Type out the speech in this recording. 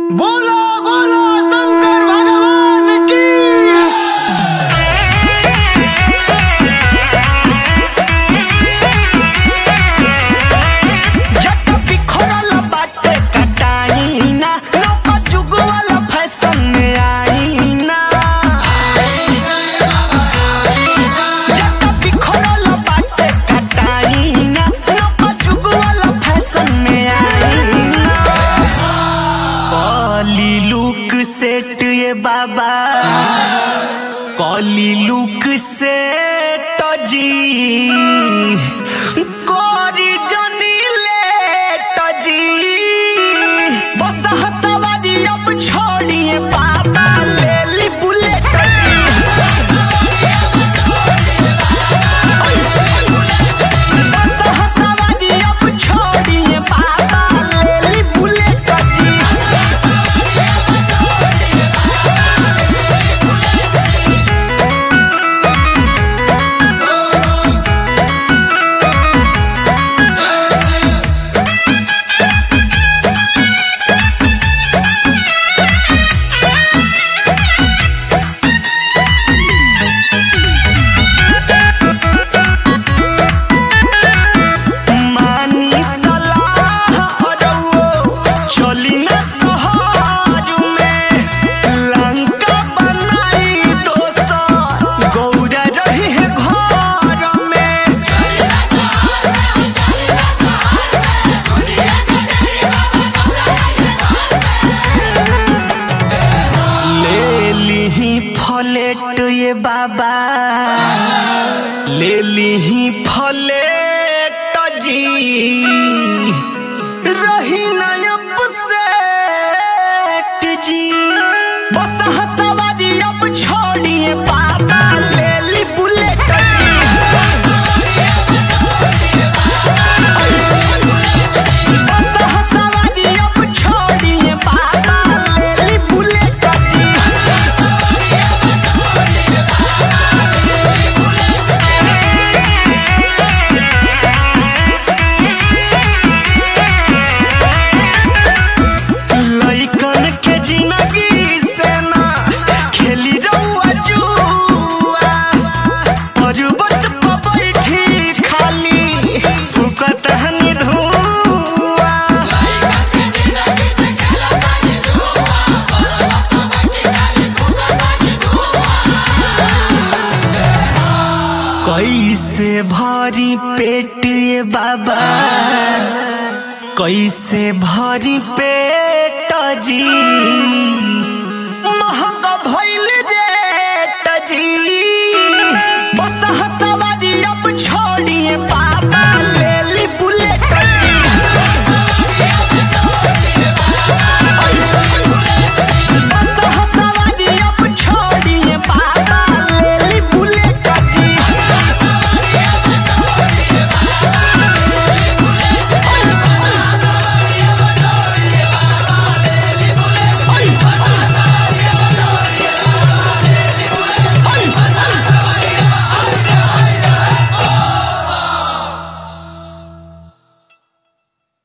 बोलो बोलो शंकर भगवान की जट बिखरल बाटे कटाई ना नौका जुग वाला फैशन में आई ना जट बिखरल बाटे कटाई ना नौका जुग वाला फैशन में आई ना कॉली लुक सेट ये बाबा कॉली लुक सेट जी कोरी जनी लेट जी बस हसवारी अब छोड़िए बाबा ले ली बुलेट जी बस हसवारी अब छोड़िए बाबा ले ली बुलेट जी मानी सलाह अरउओ, चली न सहज में। लंका बनाई दोसर, गौरा रही है घर में। ले लीही फलेट ये बाबा ले लीही फलेट जी रही नयब सेठ जी बस हसवारी अब छोड़िए बाबा ले ली बुलेट जी बस हसवारी अब छोड़िए बाबा ले ली बुलेट जी लइकन के जिंदगी से ना खेली रउआ जुआ पर्वत पर बैठी खाली फुकत हनी धुआ कैसे भरी पेट ये बाबा कैसे भरी पेट जी महंगा भइल